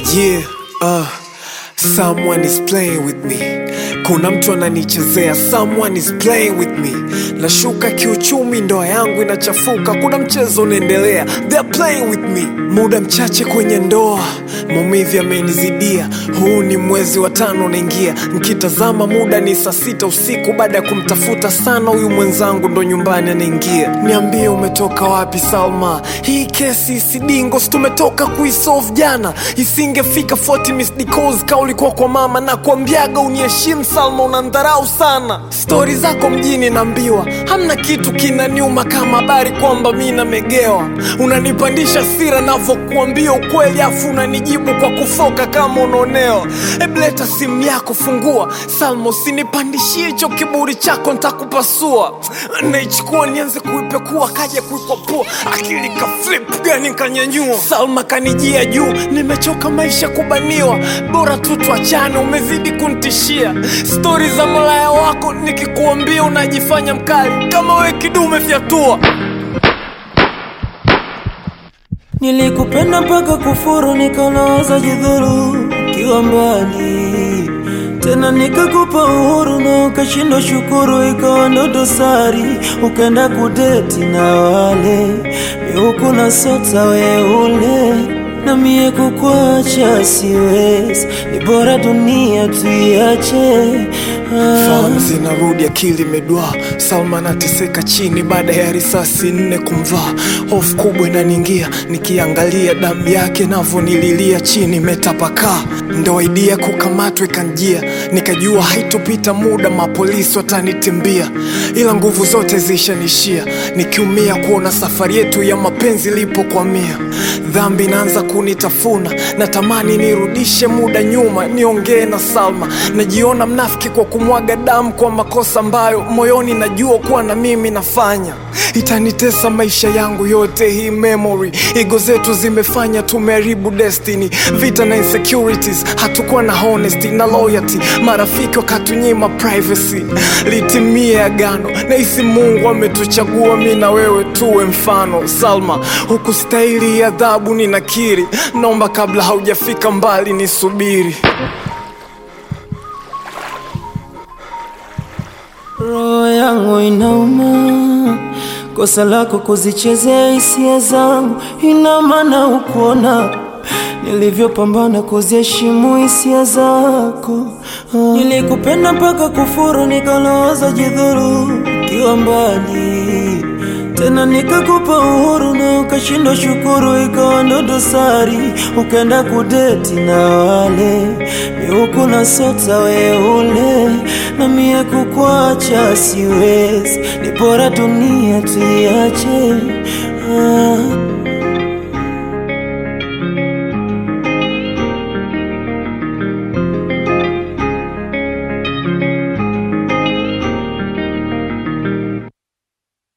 Yeah, uh, someone is playing with me. Kuna mtu ananichezea, someone is playing with me. Nashuka kiuchumi, ndoa yangu inachafuka, kuna mchezo unaendelea, they're playing with me. Muda mchache kwenye ndoa, maumivu yamenizidia. Huu ni mwezi wa tano unaingia, nkitazama muda ni saa sita usiku. Baada ya kumtafuta sana huyu mwenzangu, ndo nyumbani anaingia. Niambie umetoka wapi Salma? Hii kesi isidingo, si tumetoka kuisolve jana, isingefika 40 missed calls ka ulikuwa kwa mama na kuambiaga uniheshimu Salma, unandharau sana. Stori zako mjini naambiwa, hamna kitu kinaniuma kama habari kwamba mi namegewa. Unanipandisha sira navyokuambia ukweli, afu unanijibu kwa kufoka kama unaonewa. Ebleta simu yako, fungua Salma, usinipandishie hicho kiburi chako, ntakupasua. Naichukua nianze kuipekua, kaja kuikwapua, akili ka flip gani kanyanyua. Salma kanijia juu, nimechoka maisha kubaniwa, bora tu tuachane, umezidi kunitishia. Stori za malaya wako nikikuambia unajifanya mkali, kama we kidume fyatua. Nilikupenda mpaka kufuru, nikanawaza jidhuru ukiwa mbali tena, nikakupa uhuru na ukashindwa shukuru, ikawa ndo dosari, ukaenda kudeti na wale miuku na sota weule na mie kukwacha siwezi, ni bora dunia tuiache. Fahamu zinarudi, akili imedwaa. Salma anateseka chini baada ya risasi nne kumvaa. Hofu kubwa inaniingia nikiangalia damu yake navyonililia chini imetapakaa. Ndo idea kukamatwa ikanjia, nikajua haitopita muda mapolisi watanitimbia, ila nguvu zote zishanishia, nikiumia kuona safari yetu ya mapenzi ilipokwamia. Dhambi inaanza kunitafuna, natamani nirudishe muda nyuma, niongee na Salma. Najiona mnafiki kwa kumwaga damu kwa makosa ambayo moyoni najua kuwa na mimi nafanya. Itanitesa maisha yangu yote hii memory, ego zetu zimefanya tumeharibu destiny, vita na insecurities, hatukuwa na honesty na loyalty, marafiki wakatunyima privacy. Litimie agano, nahisi Mungu ametuchagua mi na wewe tuwe mfano. Salma, hukustahili adhabu, ninakiri, naomba kabla haujafika mbali nisubiri. Roho yangu inauma, kosa lako kuzichezea hisia zangu, ina maana ukuona nilivyopambana kuziheshimu hisia zako. Ah, Nilikupenda mpaka kufuru, nikaloza jidhuru ukiwa mbali tena, nikakupa uhuru na ukashindwa shukuru, ikawa ndo dosari, ukaenda kudeti na wale miuku na sota weule, na mie kukwacha siwezi, ni bora dunia tuiache. Ah.